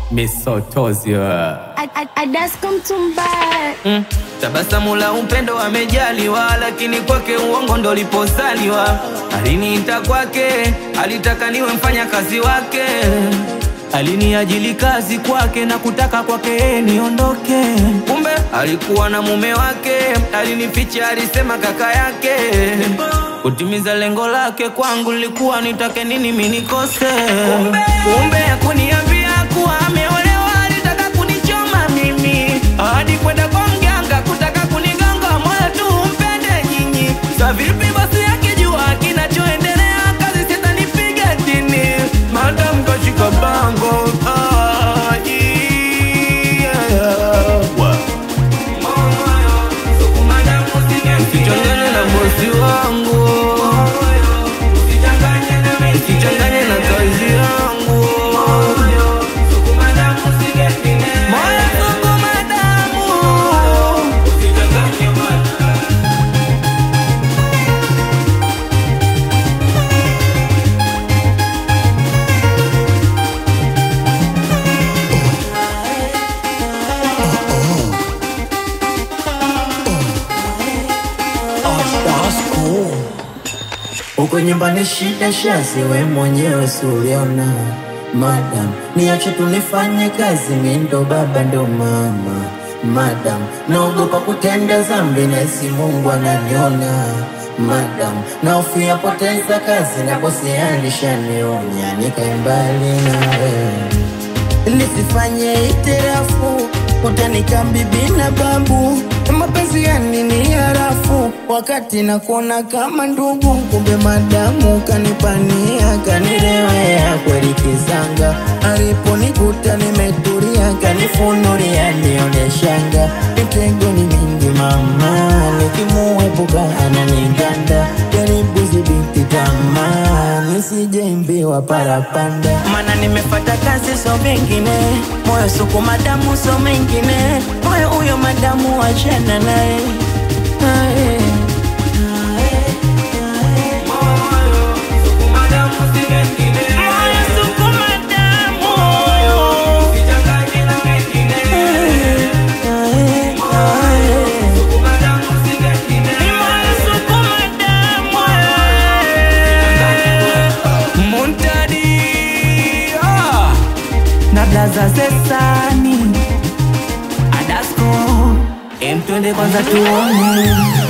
misotozio Adasko mtumbaya mm. Tabasamu la upendo amejaliwa, lakini kwake uongo ndo liposaliwa. Aliniita kwake, alitaka niwe mfanya kazi wake, aliniajili kazi kwake na kutaka kwake niondoke. Kumbe alikuwa na mume wake, alinificha, alisema kaka yake. Kutimiza lengo lake kwangu lilikuwa nitake nini mimi nikose. Kumbe hakuniambia kuwa ameolewa, alitaka kunichoma mimi hadi kwenda kwa mganga kutaka kunigonga moyo tu mpende nyinyi. Sa vipi basi akijua kinachoendelea, kazi sitanipiga chini, madam kashika bango ah, yeah. Usichanganye na bosi wangu, usichanganye na kazi yangu. Moyo sukuma damu. Huko nyumbani shida shazi, we mwenyewe suliona Madam, niache tunifanye kazi, mi ndo baba ndo mama Madam, naogopa kutenda zambi na isi Mungu ananiona Madam, naofia poteza kazi na bosi alishanionya nikae mbali nawe nisifanye itirafu utanika bibi na babu mapenzi yani ni harafu wakati nakuona kama ndugu kumbe madamu kanipania kanirewea kweli kizanga aliponikuta nimetulia kanifunulia nioneshanga mitego ni mingi mama nikimuepuka ananiganda jaribu zibiti tamaa nisijeimbiwa parapanda mana nimefata kazi so mengine moyo suku madamu so mengine moyo huyo madamu wachana naye Aye. Moyo suku madamu. Aye, aye. Ni moyo suku madamu, aye. Muntadi ah, na blaza zesani Adasko em twende kwanza tuone